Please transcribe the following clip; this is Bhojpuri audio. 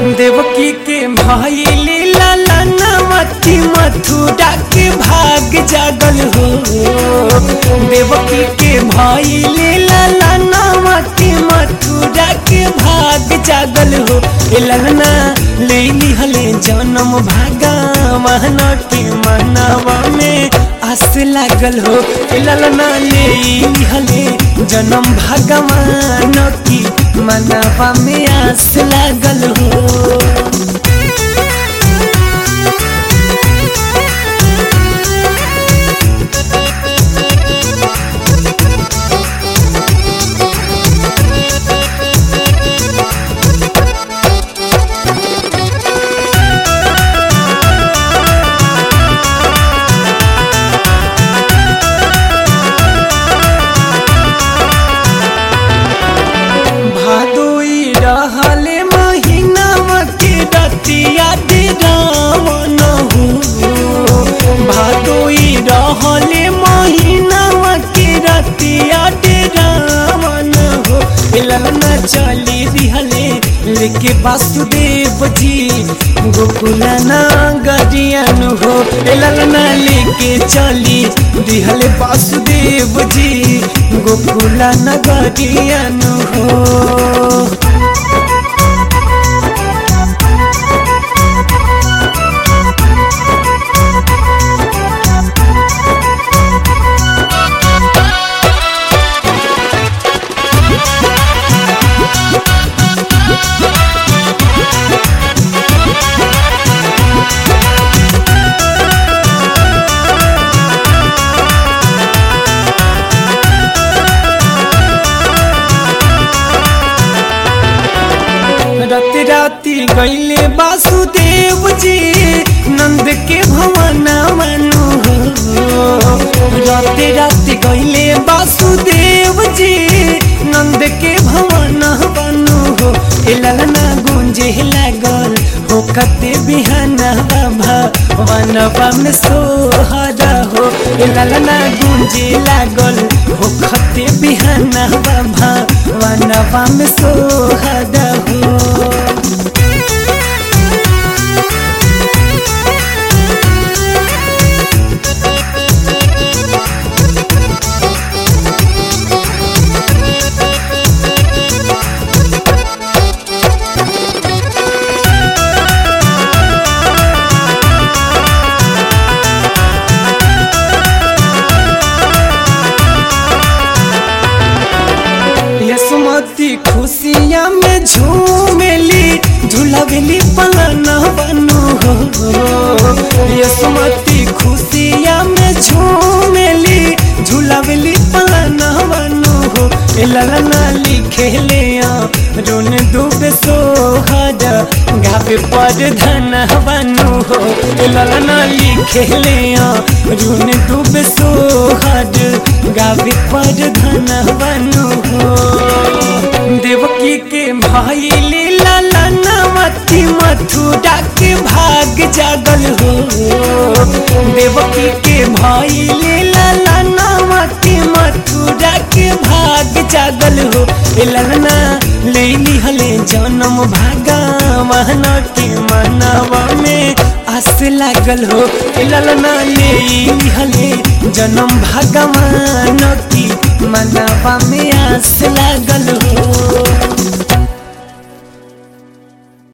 देवकी के भाई लीला लनवती मथुरा के भाग जागल हो देवकी के भाई लीला लनवती मथुरा के भाग जागल हो ए ललना ले लिहले जन्म भागा महन के मनवा में आस लागल हो ए ललना ले लिहले जन्म भगवान की मनवा में आस लागल हो भादोई रहले महीनावा के रतिया दे रावण हो भादोई रहले महीनावा के रतिया दे रावण हो ललना चली दिहले लेके वासुदेव जी गोकुला नगरियन हो ललना लेके चली दिहले वासुदेव जी गोकुला नगरियन हो राति राति गईले वासुदेव जी नंद के भवन मनु राति राति गईले वासुदेव जी नंद के भवन बनु हो ए ललना गुंजे लागल हो कते बिहान बाबा वनवा में सोहरा हो ए ललना गुंजे लागल हो कते बिहान बाबा वनवा में सोहरा हो यसमती खुशिया में झूमेली झूलवेली पलन बनू हो यसमती खुशिया में झूमेली झूलवेली पलन बनू हो ए ललना लिखे ले रोन डूबे सोहर गावे पर धन बनू हो ए ललना लिखे ले रोन डूबे सोहर गावे पर धन बनू हो देवकी के भाई लीला लनवती मथुरा के भाग जागल हो देवकी के भाई लीला लनवती मथुरा के भाग जागल हो ए ललना ले लिहले जन्म भागा महन के मनवा में आस लागल हो ए ललना ले लिहले जन्म भगवान की मनवा में आस लागल हो